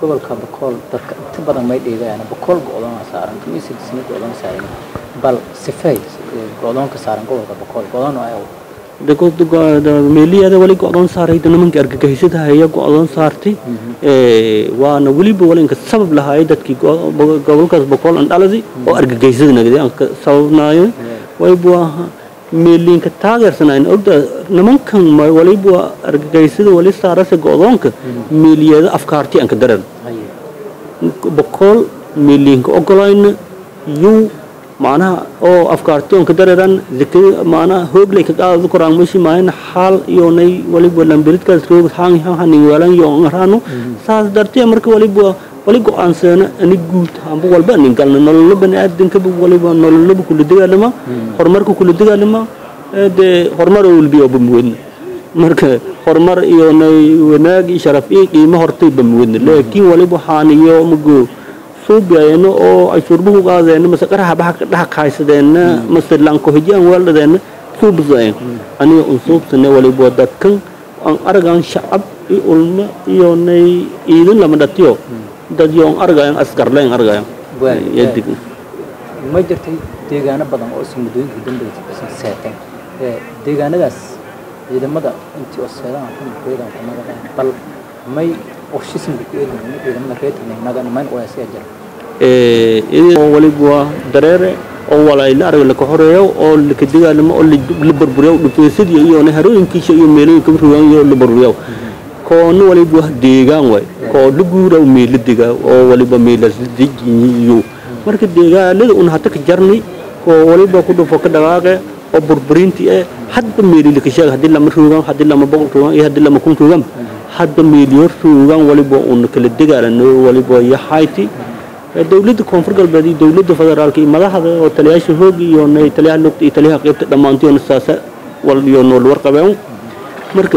gobolka bakool dadka inta badan may dhiigayaan bakool go-doona saaran kamiisidisna go-doon saaran bal sifay go-doonka saaran gobolka bakool go-doon oo ay meeliyaada wali go-doon saaray nimanka argagixisada haya go-doon saartay waana weliba walinka sabab lahaay dadkii gobolkaas boqol an dhaladi oo argagixisada nagdi aan ka sababnaayo waliba meeliinka taageersanayn ogda nimankan waliba argagixisada wali saarase go-doonka meeliyaada afkaarti aan ka daran boqol meeliinka ogolayna yuu macnaha oo afkaarti on ka dareeran zakada macnaha hooglay ka qaadadu koraan meshi maayna xaal iyoonay waliba lambiridkaas roog haan hanin weelan iyo ngaraano saas dartee marka waliba wali go-aanseena ani guud amba walba anin galna nololo baniaadankaba waliba nololaba kula dagaalama horumarka kula dagaalama dee horumar oo walbiyo bamuwadna marka horumar iyoonay wanaag iyo sharaf iyo qiimo hortay bamuwadna laakiin waliba haaniyo magoo suubiayno oo ay shurbuhu qaadeen mase qaraha baxa dhaha kaaysadeen mase lanko hijaan weeldadeen suubseen aniga un suubsane waliba dadkan aan aragaan shacab iyo ulma iyo nay iidin lama dhatiyo dad yoon argayan askarleen argayan yadig ma jirtay deegaano badan oo isla muddooyinka dambaysa seeteen deegaanadaas ciidamada intii oo seedaan ku muqeedaan ku nagadaan bal may qorshisimka ku eegin ciidamada reetirna nagan mayn oo asiga jira oo waliba dareere oo walayla arag laka horeeyo oo laka dagaalamo oo la burburiyo dhufeesadii iyo harooyinkiisa iyo meelooyinka rugaan iyo la burburiyo koona waliba deegaan way koo la guura meela dega oo waliba meelas dejiyo marka deegaanada un hata ka jarni koo waliba ku dhufo ka dhaqaaqe oo burburinti eh hadba meeli laka sheega haddii lama ruugaan haddii lama boqol ruugaan iyo haddii lama kun ruugaan hadba meeliyo ruugaan waliba un kala dagaalano waliba yahayti dowladda koonfur galbeed iyo dowladda federaalka iyo madaxda oo taliyaasha hoog iyo taliyaha lugta iyo taliyaha qaybta dhammaantoona saasa wal iyo nool warqabeen marka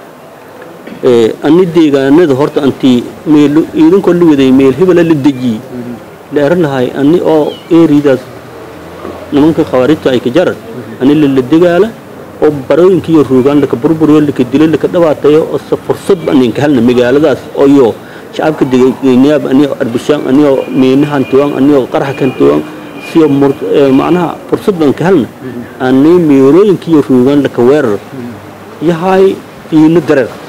ani deegaanada horta antii meel iidankoo la waday meel hebela la dejiyey la eran lahay ani oo eeridaas nimanka khawaarijta ay ka jaran ani lala degaala oo barooyinka iyo ruugaan laka burburiyo laka dilo laka dhabaatayo oo se fursadba anin ka helna magaaladaas oo iyo shacabka degaynayaab anigoo arbishaan anigoo meenahan tuwan anigoo qaraxa kan tuwan siyo macnaha fursad baan ka helna ani meelooyinka iyo ruugaan laka weerar yahay fiino dareer